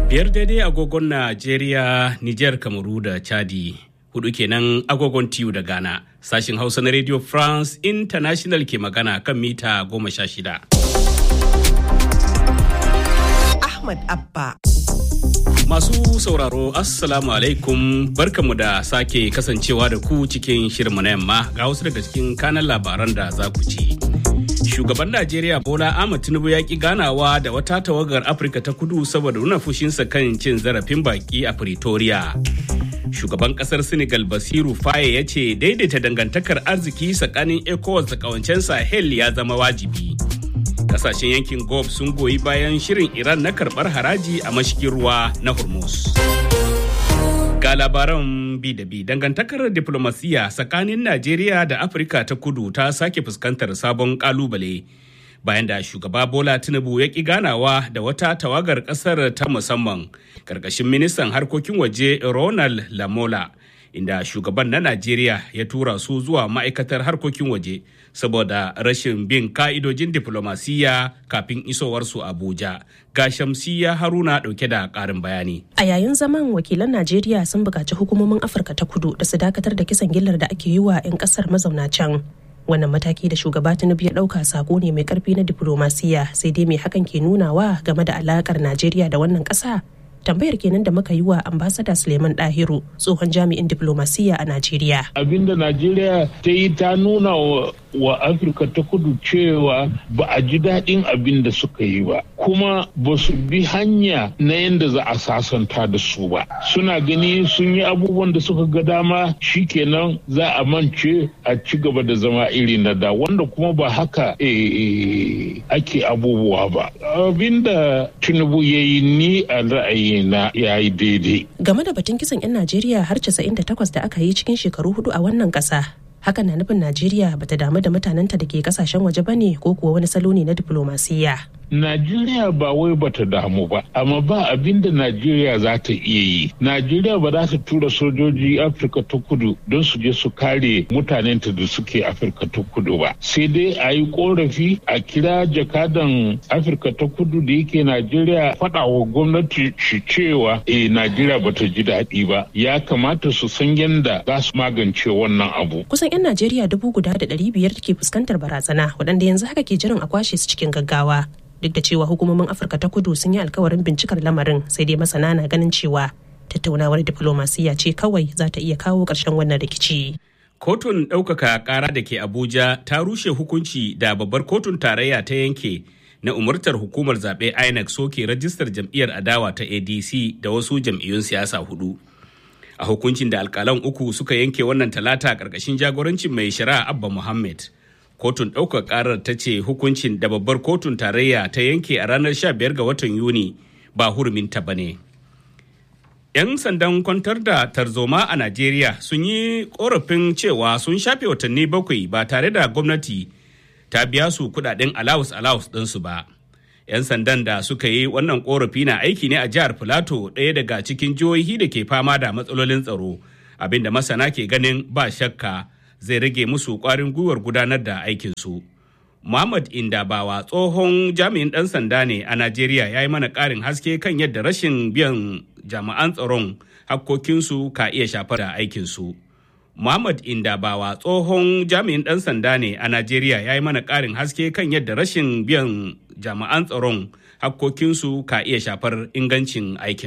Biyar daidai agogon Najeriya, Nijar, Kamaru da Chadi. Hudu kenan agogon tiyu da Ghana. Sashin Hausa na Radio France International ke magana kan mita goma sha shida. Ahmad Abba. Masu sauraro Assalamu alaikum barkamu da sake kasancewa da ku cikin shirinmu na yamma ga wasu daga cikin kanan labaran da za ku ci. Shugaban Najeriya Bola Ahmed Tinubu ya ki ganawa da wata tawagar Afirka ta kudu saboda nuna fushinsa kan cin zarafin baki a Pretoria. Shugaban kasar Senegal Basiru Faye ya ce daidaita dangantakar arziki tsakanin ECOWAS da kawancen Sahel ya zama wajibi. kasashen yankin Gulf sun goyi bayan shirin Iran na karbar haraji a mashigin ruwa na Hormuz. Ga labaran bi da bi dangantakar diplomasiya tsakanin Najeriya da Afirka ta kudu ta sake fuskantar sabon kalubale bayan da shugaba Bola Tinubu ya ki ganawa da wata tawagar kasar ta musamman karkashin ministan harkokin waje Ronald Lamola. inda shugaban na Najeriya ya tura su zuwa ma'aikatar harkokin waje saboda rashin bin ka'idojin diflomasiyya kafin isowarsu Abuja. Ga Shamsiya Haruna dauke da ƙarin bayani. A yayin zaman wakilan Najeriya sun buƙaci hukumomin Afirka ta kudu da su dakatar da kisan gillar da ake yi wa 'yan ƙasar mazauna can. Wannan mataki da shugaba Tinubu ya ɗauka sako ne mai ƙarfi na diflomasiyya sai dai mai hakan ke nunawa game da alaƙar Najeriya da wannan ƙasa tambayar kenan da muka yi wa ambasada suleiman dahiru tsohon jami'in diplomasiya a najeriya abinda najeriya ta yi ta nuna wa afirka ta kudu cewa ba a ji daɗin abin da suka yi ba kuma ba su bi hanya na yadda za a sasanta da su ba suna gani sun yi abubuwan da suka ga dama shikenan za a mance a ci gaba da zama iri na da wanda kuma ba haka ake abubuwa ba abinda tinubu ya yi ni a ra'ayi na ya yi daidai. Game da batun kisan 'yan Najeriya har 98 da aka yi cikin shekaru hudu a wannan ƙasa. Hakan na nufin Najeriya bata damu da mutanenta da ke kasashen waje bane ko kuwa wani salo ne na diplomasiya. Najeriya ba wai bata damu ba, amma ba abin da Najeriya za ta iya yi. Najeriya ba za ta tura sojoji Afirka ta kudu don su je su kare mutanenta da suke Afirka ta kudu ba. Sai dai a yi korafi a kira jakadan Afirka ta kudu da yake Najeriya faɗa wa gwamnati shi cewa eh Najeriya bata ji daɗi ba. Ya kamata su san yadda za su magance wannan abu. Kusan 'yan Najeriya dubu guda da ɗari biyar ke fuskantar barazana waɗanda yanzu haka ke jiran a kwashe su cikin gaggawa. duk da cewa hukumomin afirka ta kudu sun yi alkawarin bincikar lamarin sai dai masana na ganin cewa tattaunawar diflomasiyya ce kawai za ta iya kawo ƙarshen wannan rikici kotun ɗaukaka ƙara da ke abuja ta rushe hukunci da babbar kotun tarayya ta yanke na umartar hukumar zaɓe inec soke rajistar jam'iyyar adawa ta adc da wasu jam'iyyun siyasa hudu a hukuncin da alkalan uku suka yanke wannan talata ƙarƙashin jagorancin mai shari'a abba muhammad kotun ɗaukar ƙarar ta ce hukuncin da babbar kotun tarayya ta yanke a ranar 15 ga watan yuni ba huruminta ba ne. 'yan sandan kwantar da tarzoma a najeriya sun yi korafin cewa sun shafe watanni bakwai ba tare da gwamnati ta biya su kudaden alawus alawus ɗinsu ba 'yan sandan da suka yi wannan korafi na aiki ne a jihar filato ɗaya daga cikin jihohi da ke fama da matsalolin tsaro abinda masana ke ganin ba shakka zai rage musu kwarin gwiwar gudanar da aikinsu. Muhammad Indabawa tsohon jami'in ɗan sanda ne a Najeriya ya yi mana ƙarin haske kan yadda rashin biyan jami'an tsaron hakkokinsu ka iya shafar da aikinsu. Muhammad Indabawa tsohon jami'in ɗan sanda ne a Najeriya ya yi mana ƙarin haske kan yadda rashin biyan jami'an tsaron hakkokinsu ka iya shafar ingancin aikin.